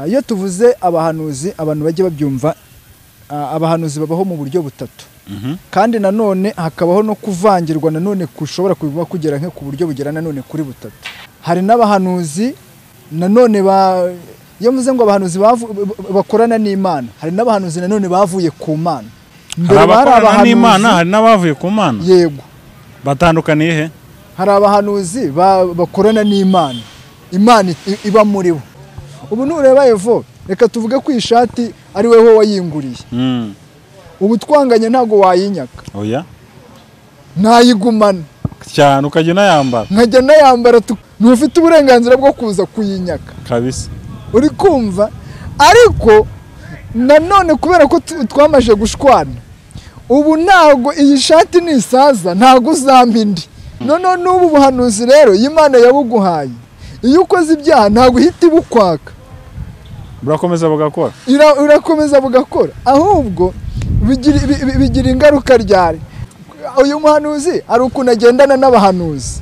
iyo tuvuze abahanuzi abantu bajya babyumva ah, abahanuzi babaho mu buryo butatu kandi nanone hakabaho no kuvangirwa nanone kushobora kuba kugera nko ku buryo bugera nanone kuri butatu hari n'abahanuzi nanone ba iyo mvuze ngo abahanuzi bavu- b- bakorana n'imana hari n'abahanuzi nanone bavuye ku mana hari abakorana n'imana abahanuzi- hari n'abavuye ku mana yego batandukaniye he hari abahanuzi ba- bakorana n'imana imana i- iba muri bo ubu nureba evo reka tuvuge ko iyi shati ari wowe wayinguriye Mm. ubu twanganye ntabwo wayinyaka oya ntayigumana cyane ukajya unayambara nkajya nayambara tu- ntufite uburenganzira bwo kuza kuyinyaka kabisa uri kumva ariko nanone kubera ko tu- twamaze gushwana ubu ntabwo iyi shati nisaza ntabwo uzampa indi noneho n'ubu buhanuzi rero iyi Imana yabuguhaye iyo ukoze ibyaha ntabwo ihita ibukwaka burakomeza bugakora Ira- irakomeza bugakora ahubwo bigira bi- bi- bigira ingaruka ryari uyu muhanuzi hari ukuntu agendana n'abahanuzi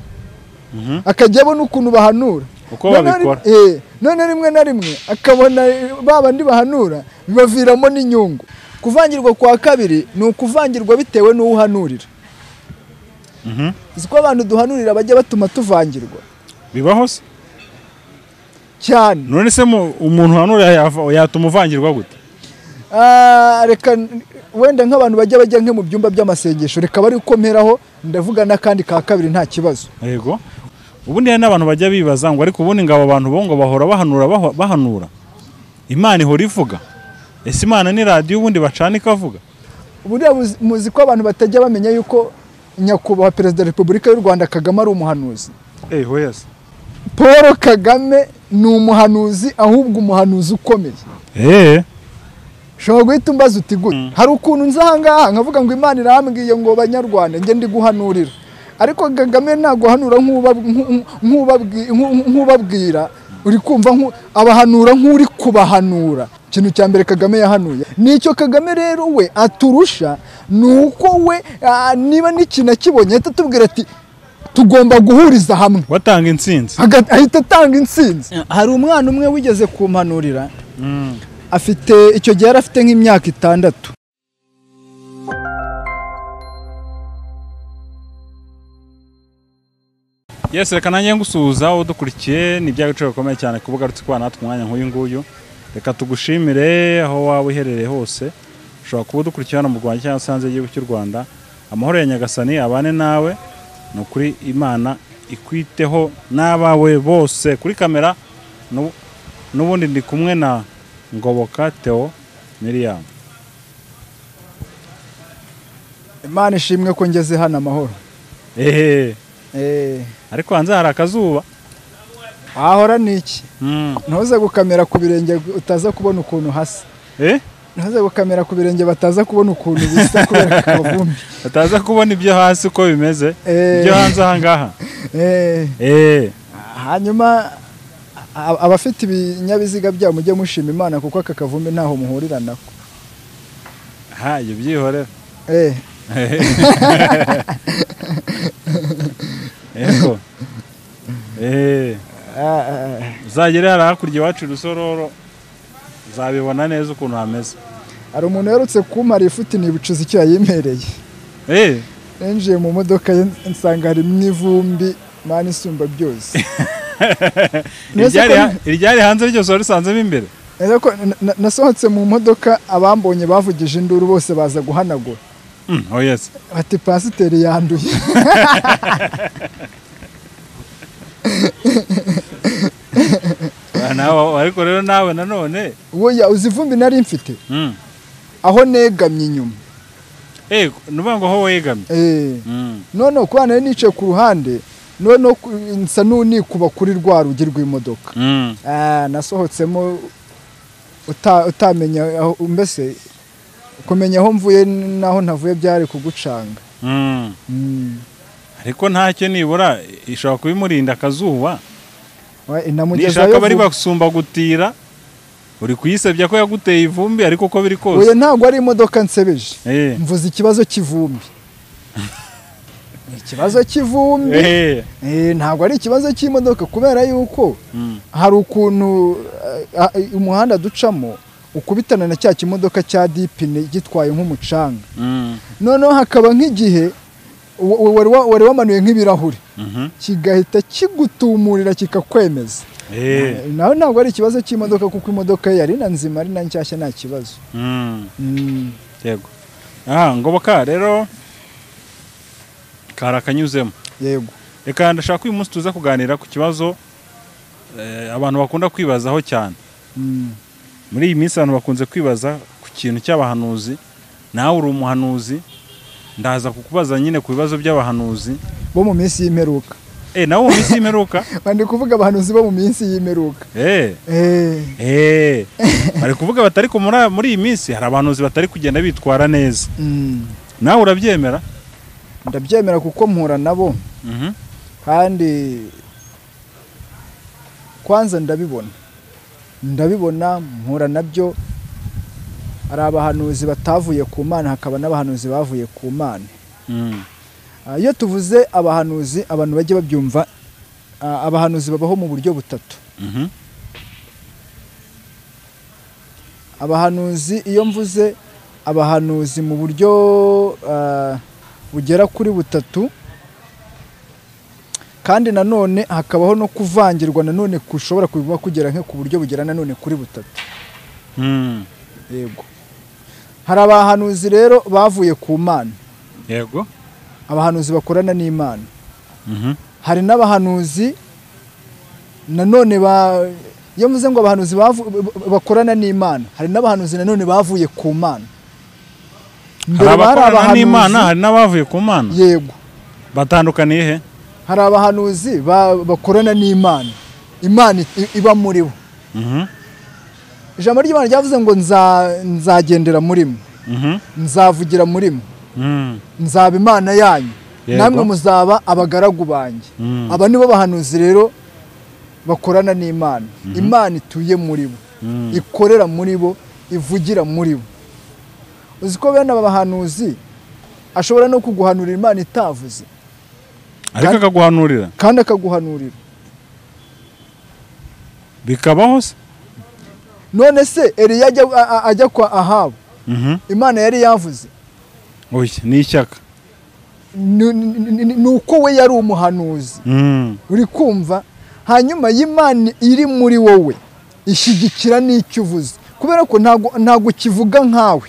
Mhm. akajya abona ukuntu bahanura Uko Noneho- babikora. eh, none rimwe na rimwe akabona eh, ba bandi bahanura bibaviramo n'inyungu kuvangirwa kwa kabiri ni ukuvangirwa bitewe n'uwo uhanurira Mhm. uzi ko abantu duhanurira bajya batuma tuvangirwa bibaho se cyane none se mu- umuntu uhanura yava- yatuma uvangirwa gute Ah, reka n- wenda nk'abantu bajya bajya nko mu byumba by'amasengesho reka bari gukomeraho ndavuga n'akandi ka kabiri nta kibazo yego ubundi hari n'abantu bajya bibaza ngo ariko ubundi ngo abo bantu bo ngo bahora bahanura baho- bahanura imana ihora ivuga ese imana ni radiyo ubundi bacana ikavuga buriya muzi- muzi ko abantu batajya bamenya yuko nyakubahwa perezida wa repubulika y'u rwanda kagame ari umuhanuzi eee hoya se paul kagame ni umuhanuzi ahubwo umuhanuzi ukomeye eee ushobora guhita umbaza uti gute hari ukuntu nza ahangaha nkavuga ngo imana irambwiye ngo banyarwanda njye ndi guhanurira ariko kagame ntabwo ahanura nk'ubab- nku- nku- nk'ubabwi- nku- nk'ubabwira uri kumva nku- abahanura nk'uri kubahanura ikintu cya mbere kagame yahanuye nicyo kagame rero we aturusha ni uko we ah, niba n'ikintu akibonye ahita atubwira ati tugomba guhuriza hamwe watanga insinzi Haga- ahita atanga intsinzi hari umwana umwe wigeze kumpanurira afite icyo gihe yari afite nk'imyaka itandatu yesi reka nanjye ngusuhuza udukurikiye ni bya biciro bikomeye cyane kuba ugarutse kubana natwe umwanya nk'uyu nguyu reka tugushimire aho waba uherereye hose ushobora kuba udukurikira hano mu rwanda cyangwa se hanze y'igihugu cy'u rwanda amahoro ya nyagasani abane nawe ni ukuri imana ikwiteho n'abawe bose kuri kamera n'u- n'ubundi ndi kumwe na ngoboka theo miriam imana ishimwe ko ngeze hano amahoro ehehe Eh, ariko hanze hari akazuba ahahora ni iki Mm. ntuze gukamera ku birenge utaza kubona ukuntu hasa eh ntuze gukamera ku birenge bataza kubona ukuntu bisa kubera akavumbi bataza kubona ibyo hasi uko bimeze Eh. ibyo hanze ahangaha Eh, Eh, hanyuma a- abafite ibinyabiziga byabo mujye mushima imana kuko aka kavumbi ntaho muhurira nako ha ibyo byihorera Eh, yego Eh, ah, ah. uzagere hari hakurya iwacu i rusororo uzabibona neza ukuntu hameze hari umuntu uherutse kumara ifuti nibucuza icyo yayimereye Eh, ninjiye mu modoka ye nsanga harimo ivumbi mana isumba byose Neza iryari ko- ha- iryari hanze ryose wari usanzemo imbere Neza ko na- na- nasohotse mu modoka abambonye bavugije induru bose baza guhanagura Mm, oh yes bati pasiteri yanduye Ah, nawe ariko rero nawe nanone uwo uzi ivumbi nari mfite Mm. aho negamye inyuma Eh, ni ukuvuga ngo aho wegamye Eh, Mm. noneho kubana nari nicaye ku ruhande noneho ku- nsa n'unikuba kuri rwa rugi rw'imodoka Mm. Ah, nasohotsemo uta- utamenya aho- mbese kumenya aho mvuye n'aho ntavuye byari kugucanga Mm. Mm. ariko ntacyo nibura ishobora kuba imurinda akazuba We, inamugezayo nishaka bari vuba. basumba gutira uri kuyisebya ko yaguteye ivumbi ariko uko biri kose oya ntabwo ari imodoka nsebeje Eh, mvuze ikibazo cy'ivumbi ni ikibazo cy'ivumbi Eh, Eh, ntabwo ari ikibazo cy'imodoka kubera yuko mm, hari ukuntu ah, ah, umuhanda ducamo ukubitana na cya kimodoka cya dipine gitwaye nk'umucanga mm, noneho hakaba nk'igihe wa- wa- wari wa- wari wamanuye nk'ibirahuri mhm, kigahita kigutumurira kikakwemeza eh, nawe ntabwo ari ikibazo cy'imodoka kuko imodoka ye yari na nzima ari na nshyashya nta kibazo mm, Mm. yego aha ngoboka rero kari akanyuzemo yego reka ndashaka ko uyu munsi tuza kuganira ku kibazo eh, abantu bakunda kwibazaho cyane Mm. muri iyi minsi abantu bakunze kwibaza ku kintu cy'abahanuzi nawe uri umuhanuzi ndaza kukubaza nyine ku bibazo by'abahanuzi bo mu minsi y'imperuka eh nawe mu minsi y'imperuka ndi kuvuga abahanuzi bo mu minsi y'imperuka eh Eh, eh bari kuvuga batari ku- muri muri iyi minsi hari abahanuzi batari kugenda bitwara neza mm. nawe urabyemera ndabyemera kuko mpura nabo Mhm. kandi kwanza ndabibona ndabibona mpura nabyo hari abahanuzi batavuye ku mana hakaba n'abahanuzi bavuye ku mana Mm. Ah, iyo tuvuze abahanuzi abantu bajya babyumva ah, abahanuzi babaho mu buryo butatu Mhm. abahanuzi iyo mvuze abahanuzi mu buryo ah, bugera kuri butatu kandi nanone hakabaho no kuvangirwa nanone kushobora kuba kugera nko ku buryo bugera nanone kuri butatu Mm. yego hari abahanuzi rero bavuye ku mana yego abahanuzi bakorana n'imana Mhm. hari n'abahanuzi nanone ba iyo mvuze ngo abahanuzi bavu- ba- bakorana n'imana hari n'abahanuzi nanone bavuye ku mana hari mbere bari abakorana n'imana abahanuzi hari n'abavuye ku mana yego batandukaniye he hari abahanuzi ba- bakorana n'imana imana i- iba muri bo Mhm. ijambo ry'imana ryavuze ngo "Nza- nzagendera muri mwe Mhm. nzavugira muri mwe Mm. nzaba imana yanyu Yego. namwe muzaba abagaragu banjye Mm. aba nibo bahanuzi rero bakorana n'imana imana ituye muri bo Mm. ikorera muri bo ivugira muri bo uzi ko bene aba bahanuzi ashobora no kuguhanurira imana itavuze ariko akaguhanurira kandi akaguhanurira bikabaho se none se eriya ajya, a- a- ajya kwa ahabu Mhm. imana yari yavuze oya ni ishyaka Ni- ni- ni ni uko we yari umuhanuzi Mm. uri kumva hanyuma y'imana iri muri wowe ishyigikira n'icyo uvuze kubera ko ntago ntago kivuga nkawe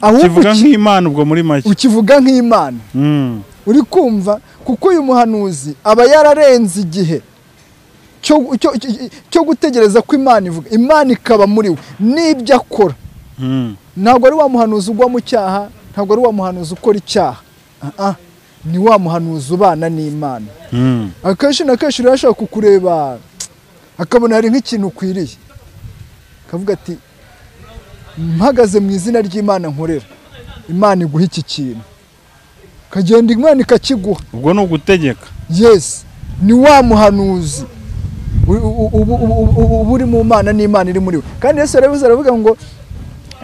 ahubwo kivuga ki- nk'imana ubwo muri make ukivuga nk'imana Mm. uri kumva kuko uyu muhanuzi aba yararenze igihe cyo, cyo, cyo- cyo gutegereza ko imana ivuga imana ikaba muri we n'ibyo akora Mm. ntabwo ari wa muhanuzi ugwa mu cyaha ntabwo ari wa muhanuzi ukora icyaha Ah, ah, ni wa muhanuzi ubana n'imana Mm. akenshi na kenshi rero ashobora kukureba akabona hari nk'ikintu ukwiriye akavuga ati mpagaze mu izina ry'imana nkorera imana iguha iki kintu ukagenda imana ikakiguha ubwo ni ugutegeka yesi ni wa muhanuzi u- u- ubu- ubu- ubu- ubu- uba uri mu mana n'imana iri muri we kandi yesu yarabivuze aravuga ngo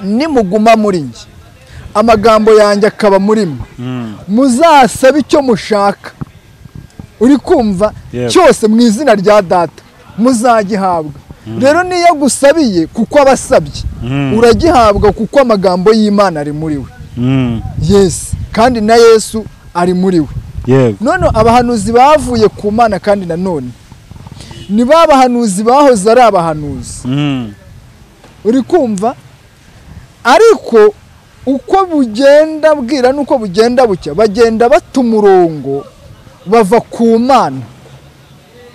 nimuguma muri njye amagambo yanjye akaba muri mwe Mm. muzasabe icyo mushaka uri kumva Yego. cyose mu izina rya data muzagihabwa rero niyo agusabiye kuko aba asabye Mm. uragihabwa kuko amagambo y'imana ari muri we Mm. yesi kandi na yesu ari muri we yego none abahanuzi bavuye ku mana kandi nanone ni ba bahanuzi bahoze ari abahanuzi Mm. uri kumva ariko uko bugenda bwira n'uko bugenda bucya bagenda bata umurongo bava ku mana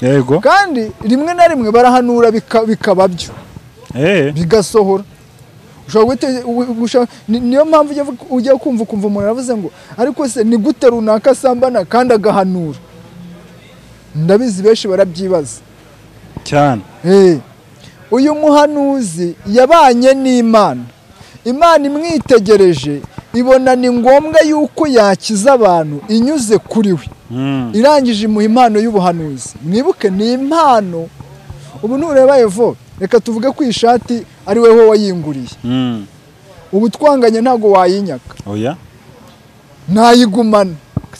yego kandi rimwe na rimwe barahanura bika- bikaba byo eh bigasohora Ushobora guhita- u- u- ushobora- ni- niyo mpamvu ujya vu- ujya kumva ukumva umuntu aravuze ngo ariko se ni gute runaka asambana kandi agahanura ndabizi benshi barabyibaza cyane Eh, uyu muhanuzi yabanye n'imana imana imwitegereje ibona ni ngombwa yuko yakiza abantu inyuze kuri we Mm. irangije imuha impano y'ubuhanuzi mwibuke ni impano ubu nureba evo reka tuvuge ko iyi shati ari wowe wayinguriye Mm. ubu twanganye ntabwo wayinyaka oya ntayigumana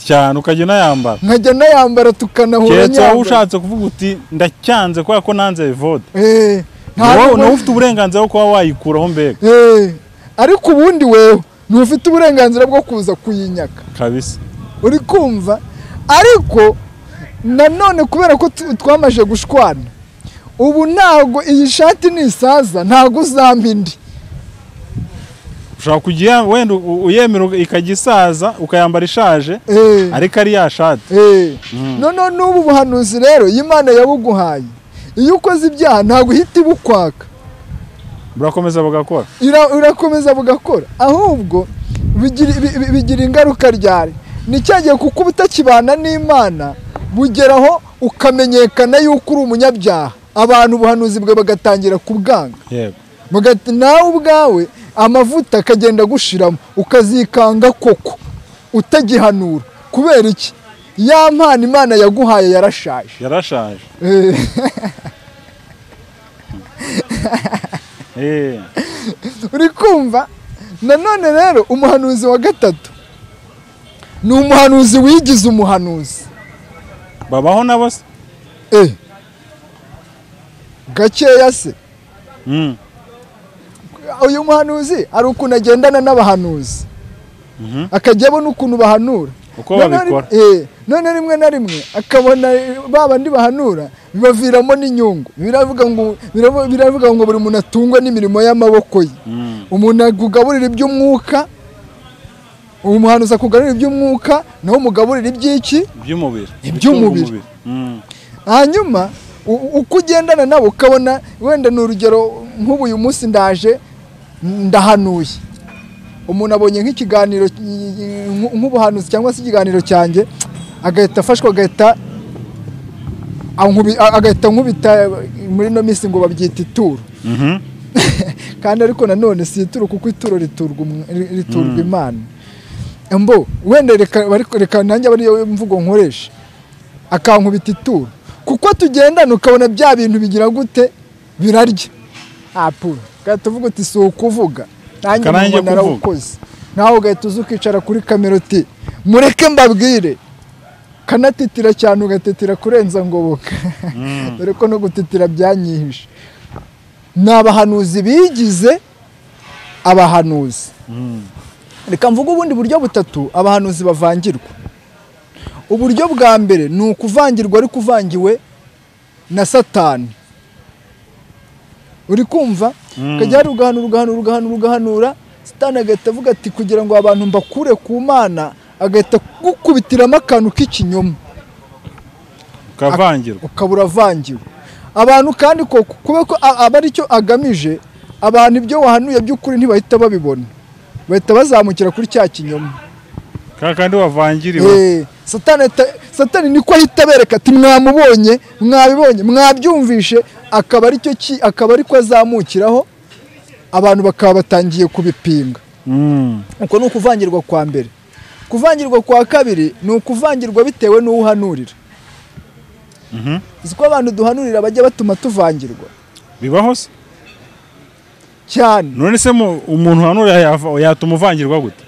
cyane ukajya unayambara nkajya nayambara tukanahura keretse wowe ushatse kuvuga uti ndacyanze kubera ko nanze evode Eh, nta wowe n'ubwo- nawe ufite uburenganzira bwo kuba wayikuraho mbega Eh, ariko ubundi wewe ntufite uburenganzira bwo kuza kuyinyaka kabisa uri kumva ariko nanone kubera ko tu- twamaze gushwana ubu ntabwo iyi shati nisaza ntabwo uzamba indi ushobora kujya wenda u- uyemera uka- ikajya isaza ukayambara ishaje Eh, ariko ari ya shati eh. noneho n'ubu buhanuzi rero iyo imana yabuguhaye iyo ukoze ibyaha ntabwo ihita ibukwaka burakomeza bugakora ira- irakomeza bugakora ahubwo bigira bi- bi- bigira ingaruka ryari nicyagiye kuko ubutakibana n'imana bugeraho ukamenyekana yuko uri umunyabyaha abantu ubuhanuzi bwe bagatangira kubwanga yego bagati nawe ubwawe amavuta akagenda gushiramo ukazikanga koko utagihanura kubera iki ya mpano imana yaguhaye yarashaje yarashaje Eh, Eh, uri kumva nanone rero umuhanuzi wa gatatu ni umuhanuzi wigize umuhanuzi babaho nabo se Eh. gakeya se Mm, uyu muhanuzi hari ukuntu agendana n'abahanuzi mhm. akajya abona ukuntu bahanura uko None- babikora eh, none rimwe na rimwe akabona eh, ba bandi bahanura bibaviramo n'inyungu biravuga ngo biravu- biravuga ngo buri muntu atungwe n'imirimo y'amaboko ye Mm, umuntu akugaburira iby'umwuka uwo muhanuzi akugaburira iby'umwuka nawe umugaburira iby'iki iby'umubiri Iby'umubiri. Ibitunga Mm, hanyuma u- uko ugendana nabo ukabona wenda ni urugero nk'ubu uyu munsi ndaje ndahanuye umuntu abonye nk'ikiganiro nk- nk'ubuhanuzi cyangwa se ikiganiro cyanjye agahita afashwa agahita ankubi- a- agahita nkubita muri ino minsi ngo babyita ituro mhm. kandi ariko nanone si ituro kuko ituro riturwa umwe- ri- riturwa imana mbo wenda reka ariko reka nanjye aba ariyo mvugo nkoresha akankubita ituro kuko tugendana ukabona bya bintu bigira gute birarya apuro ugahita uvuga uti si ukuvuga nanjye Karangiye umuntu kuvuga. narawukoze nawe ugahita uza ukicara kuri kamera uti mureke mbabwire kanatitira cyane ugatetera kurenza ngoboka dore ko no gutitira byanyihishe ni abahanuzi bigize abahanuzi reka mvuge ubundi buryo butatu abahanuzi bavangirwa uburyo bwa mbere ni ukuvangirwa ariko uvangiwe na satani uri kumva ukajya hari ugahanura ugahanura ugahanura ugahanura satani agahita avuga ati kugira ngo abantu mbakure ku mana agahita agukubitiramo akantu k'ikinyoma ukavangirwa ukaba uravangiwe abantu kandi ko kuba ko a- aba aricyo agamije abantu ibyo wahanuye by'ukuri ntibahita babibona bahita bazamukira kuri cya kinyoma ka kandi wavangiriwe Eh, satani ahita- satani niko ahita abereka ati mwamubonye mwabibonye mwabyumvishe akaba aricyo ki akaba ariko azamukiraho abantu bakaba batangiye kubipinga Mm, uko ni ukuvangirwa kwa mbere kuvangirwa kwa kabiri ni ukuvangirwa bitewe n'uwo uhanurira mhm. uzi ko abantu duhanurira bajya batuma tuvangirwa bibaho se cyane none se mu- umuntu hanura yava- yatuma uvangirwa gute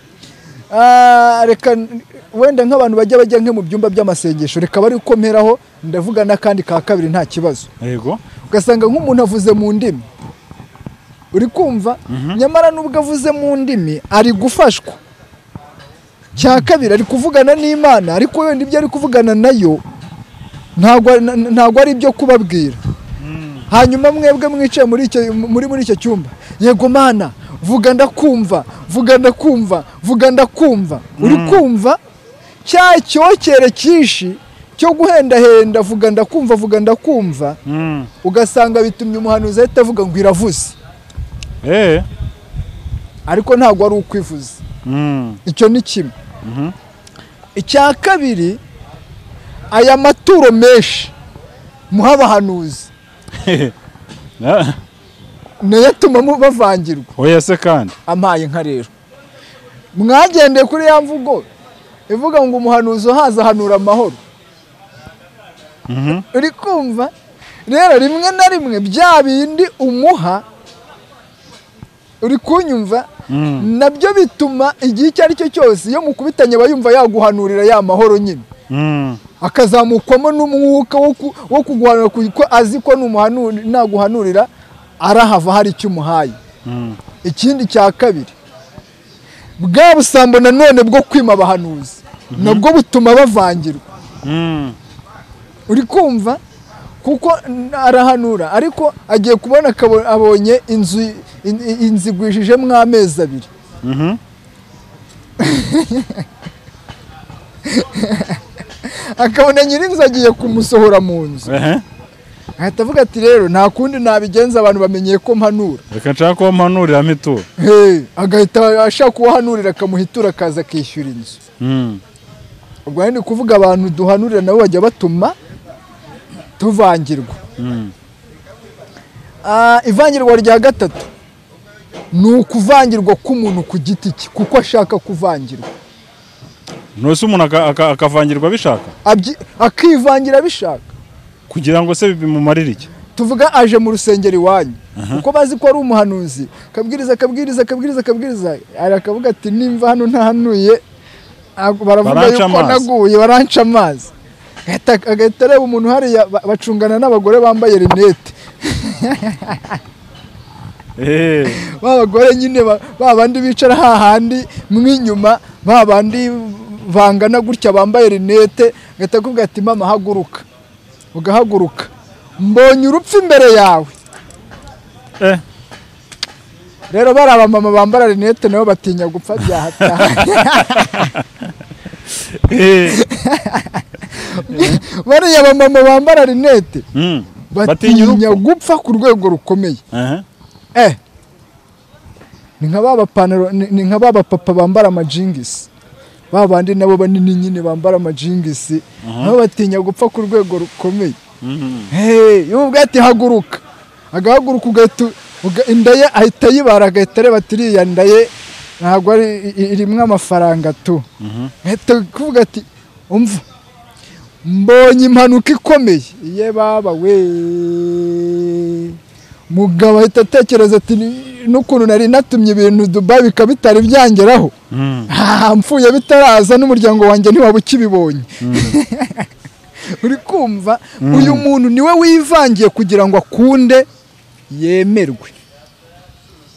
Ah, reka n- wenda nk'abantu bajya bajya nko mu byumba by'amasengesho reka bari gukomeraho ndavuga n'akandi ka kabiri nta kibazo yego ugasanga nk'umuntu avuze mu ndimi uri kumva nyamara nubwo avuze mu ndimi ari gufashwa cya kabiri ari kuvugana n'imana ariko wenda ibyo ari kuvugana nayo ntabwo ari- na- na- ntabwo ari ibyo kubabwira hanyuma mwebwe mwicaye muri icyo muri muri icyo cyumba yego mana vuga ndakumva vuga ndakumva vuga ndakumva uri kumva cya cyokere cyinshi cyo guhendahenda vuga ndakumva vuga ndakumva Mm. ugasanga bitumye umuhanuzi ahita avuga ngo iravuze Eh. ariko ntabwo ari ukwivuza Mm. icyo ni kimwe Mhm. icya kabiri aya maturo menshi muha abahanuzi Na- nayo atuma mu- bavangirwa oya se kandi ampaye nka rero mwagendeye kuri ya mvugo ivuga ngo umuhanuzi uhaza ahanura amahoro Mhm. uri kumva rero rimwe na rimwe bya bindi umuha uri kunyumva nabyo bituma igihe icyo ari cyo cyose iyo mukubitanye aba yumva yaguhanurira ya mahoro nyine Mm. akazamukwamo n'umwuka wo ku- wo kuguhanura kuko azi ko numuhanu- naguhanurira arahava hari icyo umuhaye Mm. ikindi cya kabiri bwa busambo nanone bwo kwima abahanuzi nabwo butuma bavangirwa Mm. uri kumva kuko n- arahanura ariko agiye kubona akabo- abonye inzu in- in- inzu igwishijemo amezi abiri Mhm. akabona nyir'inzu agiye kumusohora mu nzu Ehe. ahita avuga ati rero nta kundi nabigenza abantu bamenyeye ko mpanura reka nshaka ko mpanurira mituro Hey, agahita ashaka uwahanurira akamuhitura akaza akishyura inzu Mm. ubwo rero ni ukuvuga abantu duhanurira nabo bajya batuma tuvangirwa Mm. Ah, ivangirwa rya gatatu ni ukuvangirwa k'umuntu ku giti cye kuko ashaka kuvangirwa ntose umuntu aka- aka- akavangirwa abishaka Abyi- akivangira abishaka kugira ngo se bimumarire iki tuvuga aje mu rusengero iwanyu kuko bazi ko ari umuhanuzi akabwiriza akabwiriza akabwiriza akabwiriza ari akavuga ati nimba hano ntahanuye ah, baravuga Baranca yuko amazi. naguye baranca amazi Agahita- agahita areba umuntu hariya ba- bacungana n'abagore bambaye rinete Eh. ba bagore nyine ba- ba bandi bicara hahandi mo inyuma ba bandi bangana gutya bambaye rinete agahita akubwira ati mama haguruka ugahaguruka mbonye urupfu imbere yawe Eh. rero bari abamama bambara rinete nabo batinya gupfa byahataha Eh. bariya bamama bambara rinete Mm. Batinya batinya urupfu. gupfa ku rwego rukomeye Ehe. eh ni nka ba bapantaro ni ni nka ba bapapa bambara amajingisi ba bandi nabo banini nyine bambara amajingisi nabo batinya gupfa ku rwego rukomeye Mhm. Hey, iyo ubwo ati haguruka agahaguruka ugahita uga- inda ye ahita ayibara agahita areba ati iriya nda ye ntabwo ari i- i- irimo amafaranga tu ahita kuvuga ati umva mbonye impanuka ikomeye iye baba we mugabo ahita atekereza ati "Ni- n'ukuntu nari natumye ibintu dubai bikaba bitari byangeraho Mm. Ah, mpfuye bitaraza n'umuryango wanjye ntiwaba ukibibonye uri kumva uyu muntu niwe wivangiye kugira ngo akunde yemerwe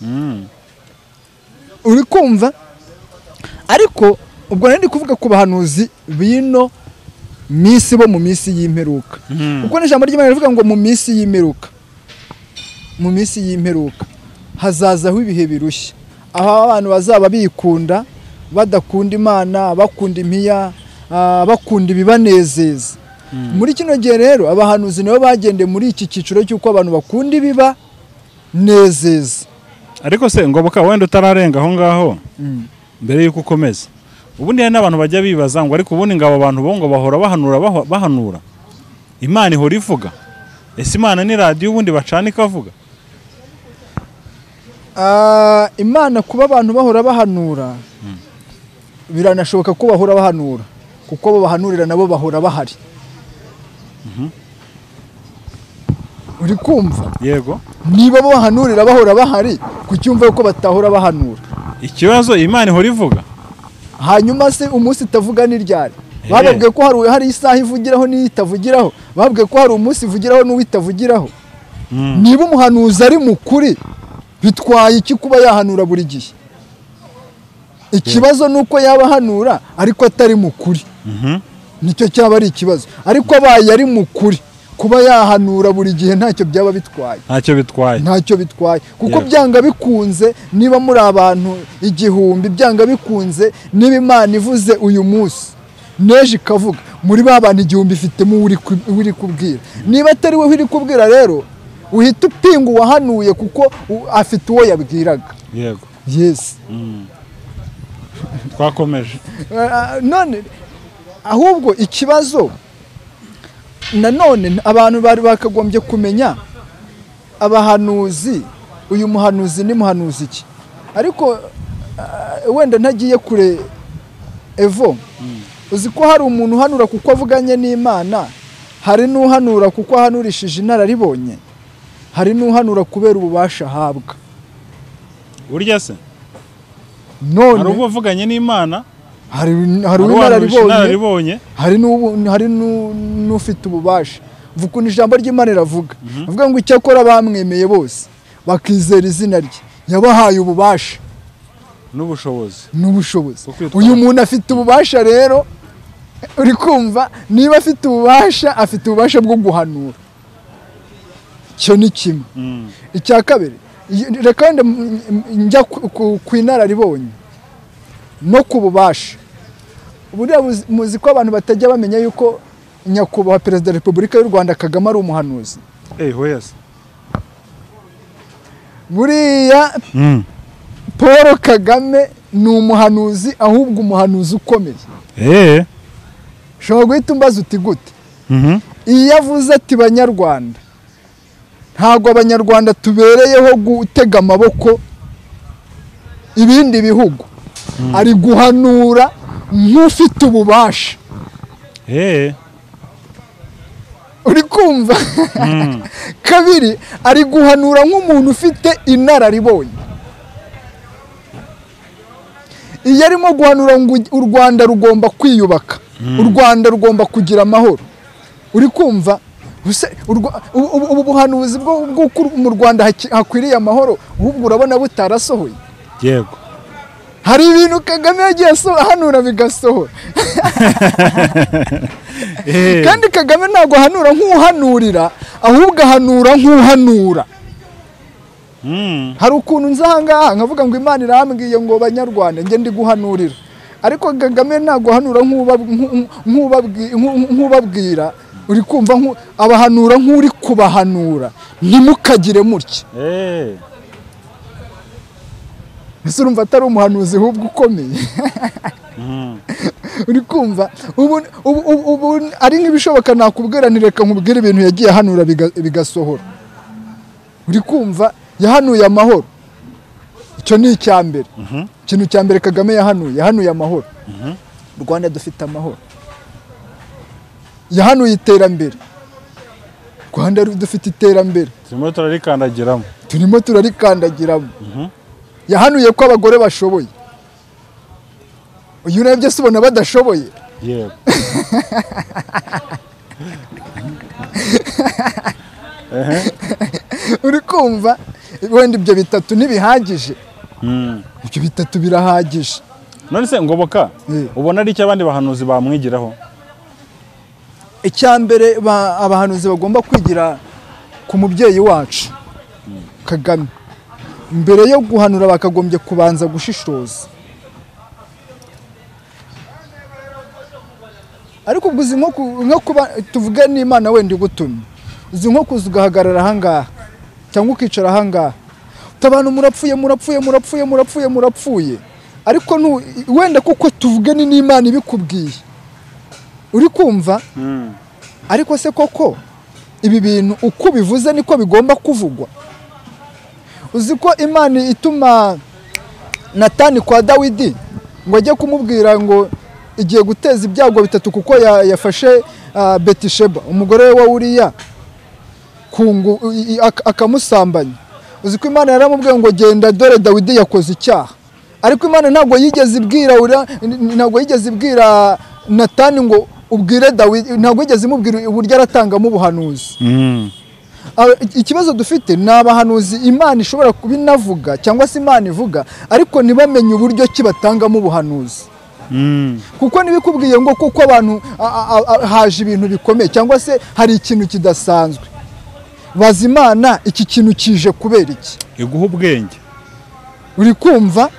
Mm. uri kumva ariko ubwo nari ndi kuvuga ku bahanuzi bino minsi bo mu minsi y'imperuka Mm. kuko n'ijambo ry'imana rivuga ngo mu minsi y'imperuka mu minsi y'imperuka hazazaho ibihe birushya aho abantu bazaba bikunda badakunda imana bakunda impiya ah, bakunda ibibanezeza muri kino gihe rero abahanuzi nabo bagendeye muri iki cyiciro cy'uko abantu bakunda ibibanezeza ariko se ngoboka wenda utararenga aho ngaho mbere yuko ukomeza ubundi hari n'abantu bajya bibaza ngo ariko ubundi ngo abo bantu bo ngo bahora bahanura baho- bahanura imana ihora ivuga ese imana ni radiyo ubundi bacana ikavuga Ah, imana kuba abantu bahora bahanura biranashoboka ko bahora bahanura kuko abo bahanurira nabo bahora bahari uri kumva yego niba abo bahanurira bahora bahari kuki wumva yuko batahora bahanura ikibazo imana ihora ivuga hanyuma se umunsi itavuga ni ryari Eh. bababwiye ko hari, hari isaha ivugiraho n'iyo itavugiraho bababwiye ko hari umunsi ivugiraho n'uwo itavugiraho Mm. niba umuhanuzi ari mukuri bitwaye iki kuba yahanura buri gihe ikibazo ni uko yaba ahanura ariko atari mukuri Mhm. nicyo cyaba ari ikibazo ariko abaye ari mukuri kuba yahanura buri gihe ntacyo byaba bitwaye ntacyo bitwaye ntacyo bitwaye kuko Yeah. byanga bikunze niba muri abantu igihumbi byanga bikunze niba imana ivuze uyu munsi neje ikavuga muri ba bantu igihumbi ifitemo uwo uri ku- uwo iri kubwira niba atari we uri kubwira rero uhita upinga uwahanuye kuko u- afite uwo yabwiraga yego yesi Mm. twakomeje Ah, none ahubwo ikibazo nanone abantu bari bakagombye kumenya abahanuzi uyu muhanuzi ni muhanuzi iki ariko ah, wenda ntagiye kure evo uzi ko hari umuntu uhanura kuko avuganye n'imana hari n'uhanura kuko ahanurishije inararibonye hari n'uhanura kubera ububasha ahabwa burya se hari none ubwo wavuganye n'imana hari hari hari uwaruhisha uw'inararibonye inararibonye hari n'ubu- hari n'u- n'ufite ububasha vuga ukuntu ijambo ry'imana riravuga avuga ngo icyakora bamwemeye bose bakizera izina rye yabahaye ububasha n'ubushobozi n'ubushobozi Bwo kwitwara. uyu muntu afite ububasha rero uri kumva niba afite ububasha afite ububasha bwo guhanura icyo ni kimwe Mm. icya kabiri y- reka wenda m- m- njya ku- ku- ku inararibonye no ku bubasha buriya muzi- muzi ko abantu batajya bamenya yuko nyakubahwa perezida wa repubulika y'u rwanda kagame ari umuhanuzi Eh, hoyas. buriya Mm. paul kagame ni umuhanuzi ahubwo umuhanuzi ukomeye Eh. ushobora guhita umbaza uti gute Mhm. iyo avuze ati banyarwanda ntabwo abanyarwanda tubereyeho gutega amaboko ibindi bihugu ari guhanura nk'ufite ububasha Eh. uri kumva Mm. kabiri ari guhanura nk'umuntu ufite inararibonye iyo arimo guhanura ngo u rwanda rugomba kwiyubaka u rwanda rugomba kugira amahoro uri kumva Use- u Rwa- ubu- ubu ubu buhanuzi bwo- bw'uko mu rwanda haki- hakwiriye amahoro ahubwo urabona butarasohoye Yego. hari ibintu kagame yagiye aso- ahanura bigasohora Eh. kandi kagame ntabwo ahanura nk'uhanurira ahubwo ahanura nk'uhanura Mm. hari ukuntu nza ahangaha nkavuga ngo imana irambwiye ngo banyarwanda njye ndi guhanurira ariko kagame ntabwo ahanura nk'uba- nku- nk'ubabwi- nku- nk'ubabwira uri kumva nku- abahanura nk'uri kubahanura ntimukagire mutya Eh. ese urumva atari umuhanuzi ahubwo ukomeye Mhm. uri kumva ubu ubu ubu- ubu ari nk'ibishoboka nakubwira ni reka nkubwire ibintu yagiye ahanura biga- bigasohora uri kumva yahanuye amahoro icyo ni icya mbere Mhm. ikintu cya mbere kagame yahanuye yahanuye amahoro rwanda dufite amahoro yahanuye iterambere rwanda dufite iterambere Turimo turarikandagiramo. turimo turarikandagiramo Mhm. yahanuye ko abagore bashoboye uyu nawe byose ubona badashoboye Yego. uri kumva wenda ibyo bitatu ntibihagije Mm. ibyo bitatu birahagije None se ngoboka Eh. ubona ari icyo abandi bahanuzi bamwigiraho? icya mbere ba- abahanuzi bagomba kwigira ku mubyeyi wacu kagame mbere yo guhanura bakagombye kubanza gushishoza ariko ubwo uzi nko ku- nko kuba tuvuge n'imana wenda igutumye uzi nko kuza ugahagarara ahangaha cyangwa ukicara ahangaha uti abantu murapfuye murapfuye murapfuye murapfuye murapfuye ariko ntu- wenda kuko tuvuge ni n'imana ibikubwiye uri kumva Mm. ariko se koko ibi bintu uko bivuze niko bigomba kuvugwa uzi ko imana ituma natani kwa dawidi ngo ajye kumubwira ngo igiye guteza ibyago bitatu kuko ya- yafashe ah, betisheba umugore we wa uriya ku ngu- i- i- ak- akamusambanya uzi ko imana yaramubwiye ngo genda dore dawidi yakoze icyaha ariko imana ntabwo yigeze ibwira ura- n- ntabwo yigeze ibwira natani ngo ubwire dawidi ntabwo yigeze imubwira uburyo aratangamo ubuhanuzi Mm. Aba- ikibazo dufite ni abahanuzi imana ishobora kuba inavuga cyangwa se imana ivuga ariko ntibamenye uburyo ki batangamo ubuhanuzi Mm. kuko ntibikubwiye ngo kuko abantu a- a- a- a- haje ibintu bikomeye cyangwa se hari ikintu kidasanzwe baza imana iki kintu kije kubera iki Iguha ubwenge. uri kumva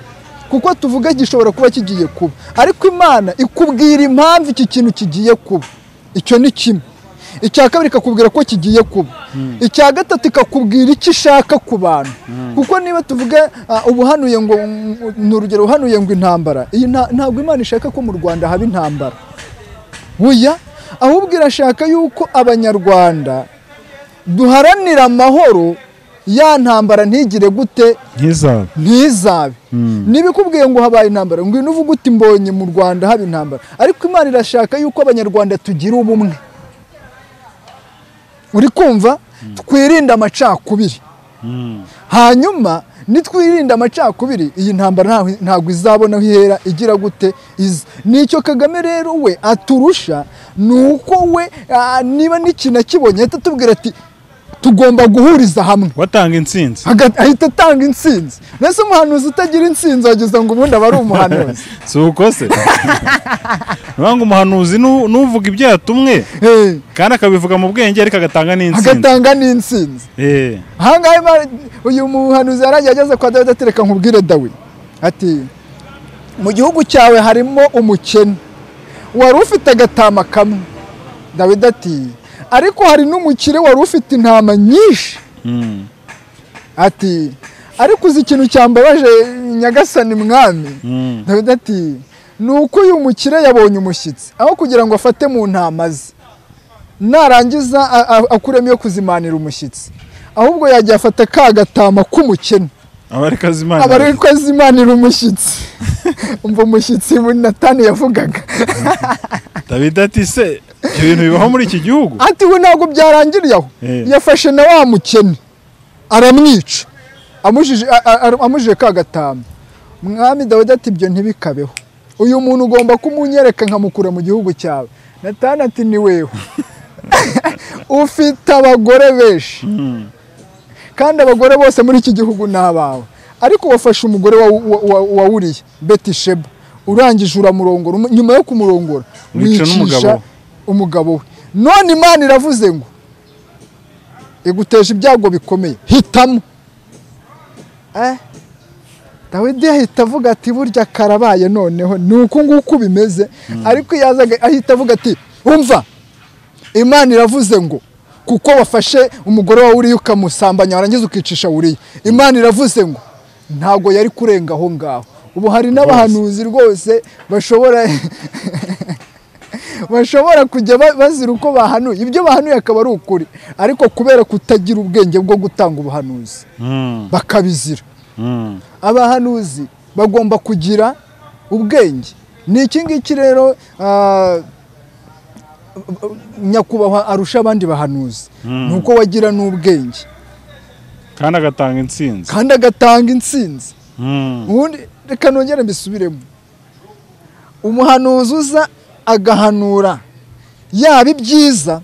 kuko tuvuga gishobora kuba kigiye kuba ariko imana ikubwira impamvu iki kintu kigiye kuba icyo ni kimwe icya kabiri ikakubwira ko kigiye kuba icya gatatu ikakubwira icyo ishaka ku bantu kuko niba tuvuga ah, ubuhanuye ngo ni urugero uhanuye ngo intambara iyi nta- ntabwo imana ishaka ko mu rwanda haba intambara buya ahubwo irashaka yuko abanyarwanda duharanira amahoro ya ntambara ntigire gute Ntizabe. ntizabe ntibikubwiye ngo habaye intambara ngwino uvuge uti mbonye mu rwanda haba intambara ariko imana irashaka yuko abanyarwanda tugira ubumwe uri kumva twirinde amacakubiri Mm. hanyuma nitwirinda amacakubiri iyi ntambara ntaho- ntabwo izabona aho ihera igira gute iza nicyo kagame rero we aturusha ni uko we ah, niba n'ikintu akibonye ahita atubwira ati tugomba guhuriza hamwe watanga insinzi Haga- ahita atanga intsinzi mbese umuhanuzi utagira intsinzi wagize ngo ubundi aba ari umuhanuzi si uko se niyo ngo umuhanuzi nu- n'uvuga ibyo yatumwe Eh, kandi akabivuga mu bwenge ariko agatanga n'insinzi agatanga n'intsinzi Eh, ahangaha Imana- uyu muhanuzi yaragiye ageze kwa dawidi atereka nkubwire dawidi ati mu gihugu cyawe harimo umukene wari ufite agatama kamwe dawidi ati ariko hari n'umukire wari ufite intama nyinshi mm, ati ariko uzi ikintu cyambabaje nyagasani mwami mm. dawidi ati ni uko uyu mukire yabonye umushyitsi aho kugira ngo afate mu ntama ze narangiza a- a- akuremo iyo kuzimanira umushyitsi ahubwo yagiye afata ka gatama k'umukene abarikazimana aba ari ko azimanira umushyitsi umva umushyitsi natani yavugaga David ati se ibyo bintu bibaho muri iki gihugu ati we ntabwo byarangiriye aho Eh. yafashe na wa mukene aramwica amujije- a- a- a- amujije ka gatama mwami dawidi ati ibyo ntibikabeho uyu muntu ugomba kumunyereka nkamukura mu gihugu cyawe natani ati ni wewe ufite abagore benshi Mm, kandi abagore bose muri iki gihugu ni abawe ariko wafashe umugore wa, wa, wa, wa uriya betisheba urangije uramurongora Umu- nyuma yo kumurongora Wica n'umugabo we. umugabo we none imana iravuze ngo iguteje ibyago bikomeye hitamo eh? dawidi ahita avuga ati burya karabaye noneho ni uku nguku bimeze ariko iyo azaga ahita avuga ati umva imana iravuze ngo kuko wafashe umugore wawe uriya ukamusambanya warangiza ukicisha wuriya imana iravuze ngo ntabwo yari kurenga aho ngaho ubu hari n'abahanuzi rwose bashobora bashobora kujya ba- bazira uko bahanuye ibyo bahanuye akaba ari ukuri ariko kubera kutagira ubwenge bwo gutanga ubuhanuzi mm, bakabizira mm. abahanuzi bagomba kugira ubwenge ni iki ngiki rero ah, nyakubahwa arusha abandi bahanuzi Mm. ni uko wagira n'ubwenge kandi agatanga insinzi kandi agatanga intsinzi Mm, ubundi reka nongere mbisubiremo umuhanuzi uza agahanura yaba ibyiza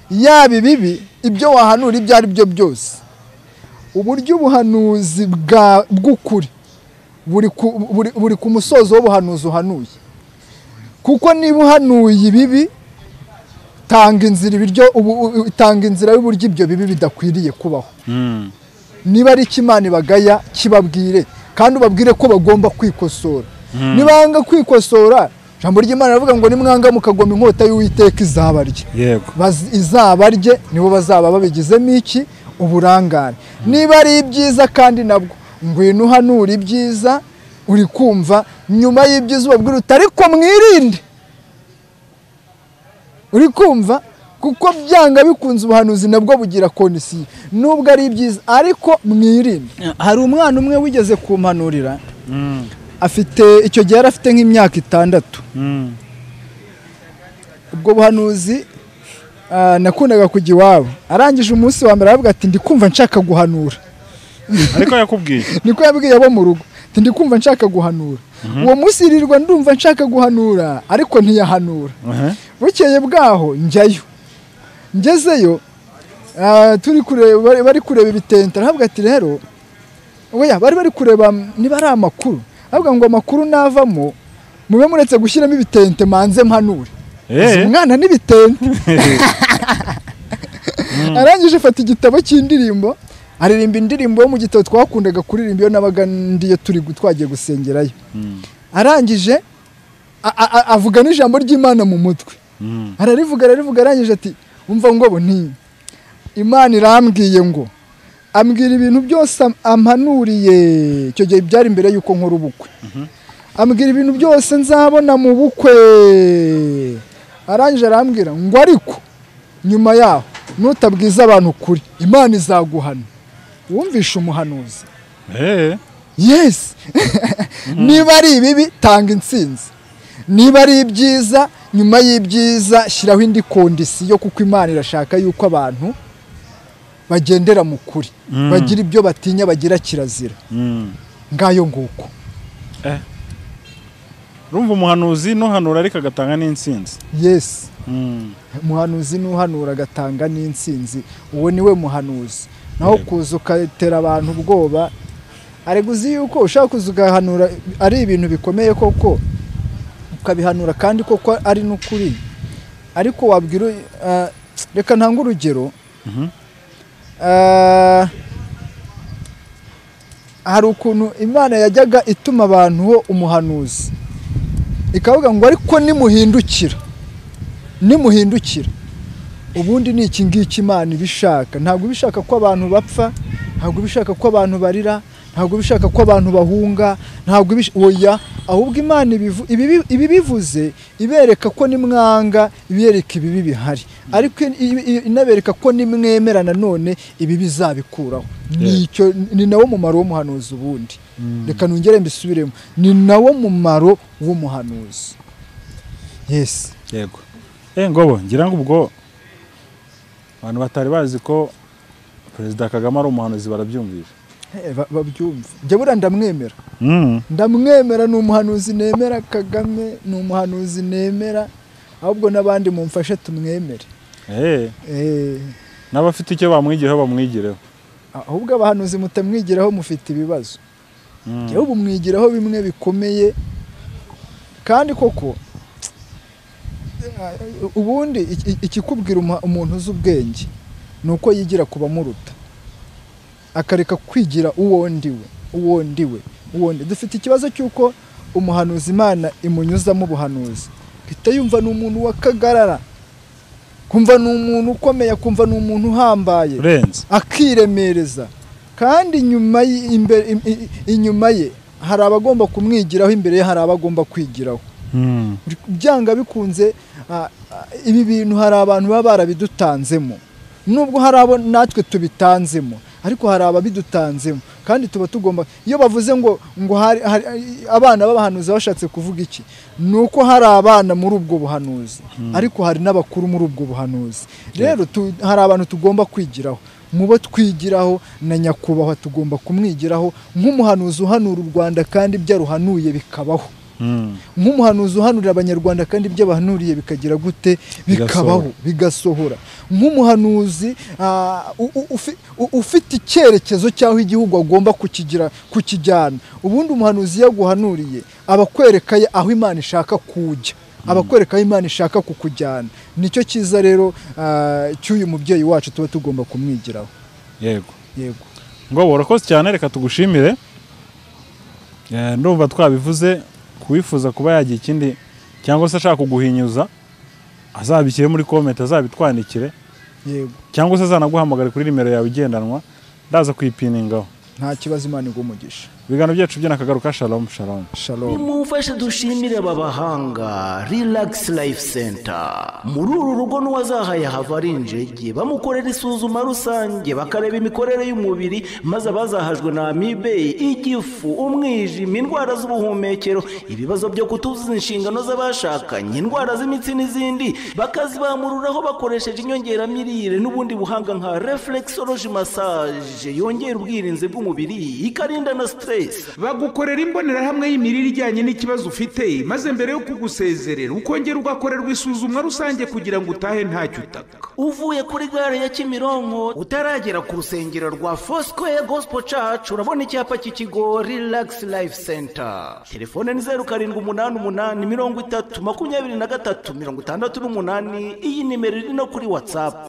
yaba ibibi ibyo wahanura ibyo ari byo byose uburyo ubuhanuzi bwa- bw'ukuri buri ku- buri- buri ku musozo w'ubuhanuzi uhanuye kuko niba uhanuye ibibi tanga inzira ibiryo ubu- u- tanga inzira y'uburyo ibyo bibi bidakwiriye kubaho mm. niba ari ikimana ibagaya kibabwire kandi ubabwire ko bagomba kwikosora nibanga kwikosora ijambo ry'imana rivuga ngo nimwanga mukagoma inkota y'uwiteka izabarye yego Baz- izabarye nibo bazaba babigizemo iki uburangare niba ari ibyiza kandi nabwo ngwino uhanura ibyiza uri kumva nyuma y'ibyiza ubabwira uti ariko mwirinde uri kumva kuko byanga bikunze ubuhanuzi nabwo bugira kondisiyo nubwo ari ibyiza ariko mwirinde hari umwana umwe wigeze kumpanurira Mm, afite icyo gihe yari afite nk'imyaka itandatu mm, ubwo buhanuzi ah, nakundaga kujya iwabo arangije umunsi wa mbere aravuga ati ndi kumva nshaka guhanura ariko yakubwiye niko yabwiye abo mu rugo ati ndi kumva nshaka guhanura uwo munsi yirirwa ndumva nshaka guhanura ariko ntiyahanura Aha. bukeye bwaho njyayo ngezeyo ah, turi kureba bari- bari kureba ibitente arahabwa ati rero oya bari bari kureba niba ari amakuru aravuga ngo amakuru navamo mube muretse gushyiramo ibitente manze mpanure Eh. Uzi umwana n'ibitente arangije afata igitabo cy'indirimbo aririmba indirimbo yo mu gitabo twakundaga kuririmba iyo nabaga ndiyo turi gu- twagiye gusengerayo Mm, arangije a- a- a- avuga n'ijambo ry'imana mu mutwe mm, ararivuga ararivuga arangije ati umva ngo ni imana irambwiye ngo ambwira ibintu byose am- ampanuriye icyo gihe byari mbere y'uko nkora ubukwe ambwira ibintu byose nzabona mu bukwe arangije arambwira ngo ariko nyuma yaho nutabwiza abantu ukuri imana izaguhana wumvishe umuhanuzi eh, yesi niba ari ibibi tanga intsinzi niba ari ibyiza nyuma y'ibyiza shyiraho indi kondisiyo kuko imana irashaka yuko abantu bagendera mu kuri bagira ibyo batinya bagira kirazira Mm. ngayo nguko Eh. urumva umuhanuzi n'uhanura ariko agatanga n'insinzi yesi Mm. umuhanuzi n'uhanura agatanga n'insinzi uwo ni we muhanuzi naho Yego. kuza ugatera abantu ubwoba arega uzi yuko ushaka kuza ugahanura ari ibintu bikomeye koko ukabihanura kandi koko ari n'ukuri ariko wabwira ah, reka ntange urugero Mhm. Ah, hari ukuntu imana yajyaga ituma abantu ho umuhanuzi ikavuga ngo ariko nimuhindukira nimuhindukira ubundi ni iki ngiki imana ibishaka ntabwo ibishaka ko abantu bapfa ntabwo ibishaka ko abantu barira ntabwo ibishaka ko abantu bahunga ntabwo ibish- oya ahubwo imana ibivu- ibibi- ibibivuze ibereka ko nimwanga ibereka ibibi bihari ariko in- i- i- inabereka ko nimwemera nanone ibi bizabikuraho Yeah. nicyo ni nawo mumaro w'umuhanuzi ubundi reka nongere mbisubiremo ni nawo mumaro w'umuhanuzi yesi yego eh ngobo ngira ngo ubwo abantu batari bazi ko perezida kagame ari umuhanuzi barabyumvira Eh, ba- babyumve njye buriya ndamwemera Mm. ndamwemera ni umuhanuzi nemera kagame ni umuhanuzi nemera ahubwo n'abandi mumfashe tumwemere Eh. Eh, n'abafite icyo bamwigiyeho bamwigireho ahubwo abahanuzi mutamwigiraho mufite ibibazo Mm. yewe ubu mwigiraho bimwe bikomeye kandi koko eh, ubundi iki- ikikubwira uma- umuntu uzi ubwenge ni uko yigira ku bamuruta akareka kwigira uwo ndiwe uwo ndiwe uwo ndi dufite ikibazo cy'uko umuhanuzi imana imunyuzamo ubuhanuzi uhita yumva ni umuntu w'akagarara kumva ni umuntu ukomeye akumva ni umuntu uhambaye urenze akiremereza kandi inyuma y- imbere- im- i- inyuma ye hari abagomba kumwigiraho imbere ye hari abagomba kwigiraho Mm. byanga bikunze ah, ah, ibi bintu hari abantu baba barabidutanzemo nubwo hari abo natwe tubitanzemo ariko hari ababidutanzemo kandi tuba tugomba iyo bavuze ngo ngo hari, hari abana b'abahanuzi bashatse kuvuga iki ni uko hari abana muri ubwo buhanuzi ariko hari n'abakuru muri ubwo buhanuzi rero tu, hari abantu tugomba kwigiraho mu bo twigiraho na nyakubahwa tugomba kumwigiraho nk'umuhanuzi uhanura u rwanda kandi ibyo aruhanuye bikabaho Mm. nk'umuhanuzi uhanurira abanyarwanda kandi ibyo bahanuriye bikagira gute bikabaho bigasohora nk'umuhanuzi ah, u- u- ufi- u- ufite icyerekezo cy'aho igihugu agomba kukigira kukijyana ubundi umuhanuzi iyo aguhanuriye aba akwereka ye aho imana ishaka kujya aba akwereka aho imana ishaka kukujyana nicyo cyiza rero ah, cy'uyu mubyeyi wacu tuba tugomba kumwigiraho yego yego ngo urakoze cyane reka tugushimire Eh, ndumva twabivuze kuwifuza kuba yagira ikindi cyangwa se ashaka kuguhinyuza azabishyire muri komenti azabitwandikire yego cyangwa se azanaguhamagare kuri nimero yawe igendanwa ndaza kuyipiningaho nta kibazo imana igumugisha ibiganiro byacu by'inakagaruka shalom shalom shalom nimumfashe dushimire aba bahanga relax life center muri uru rugo n'uwazahaye hava ari injege bamukorera isuzuma rusange bakareba imikorere y'umubiri maze abazahajwe na amibe igifu umwijima indwara z'ubuhumekero ibibazo byo kutuzuza inshingano z'abashakanye indwara z'imitsi n'izindi bakazibamururaho bakoresheje inyongeramirire n'ubundi buhanga nka reflexology massage yongera ubwirinzi bw'umubiri ikarinda na stress bagukorera imbonerahamwe y'imirire ijyanye n'ikibazo ufite maze mbere yo kugusezerera ukongera ugakorerwa isuzumwa rusange kugira ngo utahe ntacyo utaka uvuye kuri gare ya kimironko utaragera ku rusengero rwa fosikoye gosipo cacu urabona icyapa cy'ikigo rilagisi life center telefone ni zeru karindwi umunani umunani mirongo itatu makumyabiri na gatatu mirongo itandatu n'umunani iyi nimero iri no kuri watsapu